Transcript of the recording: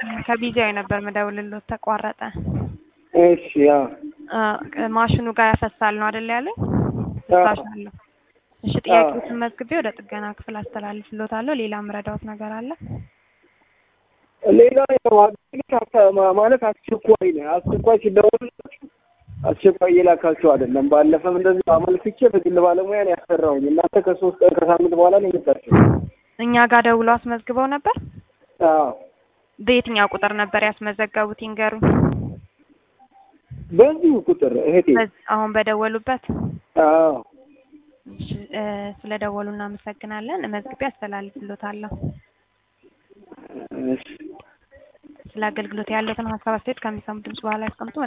ከቢዚያዊ ነበር መደውልሎት ተቋረጠ። እሺ ያው አ፣ ማሽኑ ጋር ያፈሳል ነው አይደል ያለኝ? ፍሳሽ አለው። እሺ ጥያቄዎችን መዝግቤ ወደ ጥገና ክፍል አስተላልፍሎታለሁ። ሌላ ምረዳዎት ነገር አለ? ሌላ ያው አገልግሎት አታ- ማ- ማለት አስቸኳይ ነው። አስቸኳይ ሲደወል አስቸኳይ እየላካቸው አይደለም። ባለፈም እንደዚህ አመልክቼ በግል ባለሙያ ነው ያሰራሁኝ። እናንተ ከሶስት ቀን ከሳምንት በኋላ ነው የመጣችው። እኛ ጋር ደውሎ አስመዝግበው ነበር። አዎ በየትኛው ቁጥር ነበር ያስመዘገቡት ይንገሩኝ። በዚሁ ቁጥር እህቴ። በዚህ አሁን በደወሉበት። አዎ እሺ፣ እ፣ ስለደወሉ እናመሰግናለን። መዝግቤ አስተላልፍሎታለሁ። እሺ ስለ አገልግሎት ያለትን ሀሳብ አስተያየት ከሚሰሙ ድምጽ በኋላ ያስቀምጡ።